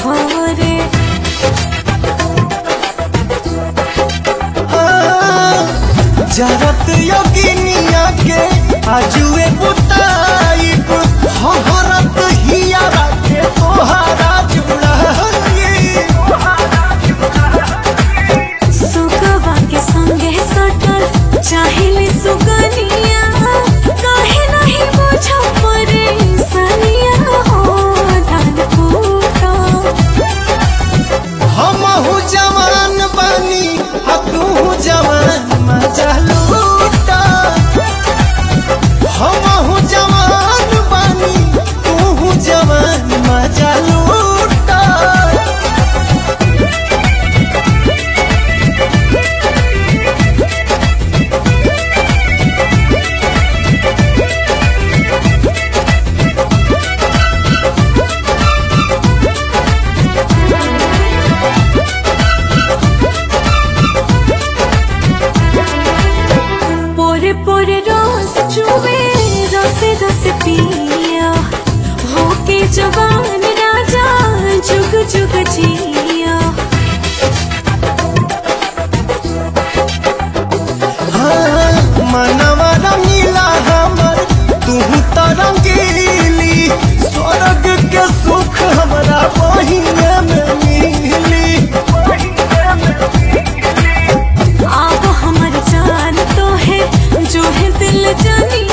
घरे जरत योगिनिया के आजुए बुताइब हहरत हिया राखे तोहारा जुड़ाई सुगवा के संगे सटल चाहिले सुगनिया काहे नहीं बुझ परे सनिया हो धन फूटा हमहू जवान बनी आ तू जवान मजा लूटा हमहू जवान बनी तू जवान मजा लूटा पोरे पोरे रोज चुवे रसे रसे पिया होके जवान राजा जुग जुग जिया हाँ, मनवा रंगीला हमर तू तो रंगीली स्वर्ग के सुख हमरा बहिने में मिली आप हमर जान तो है जो है दिल जानी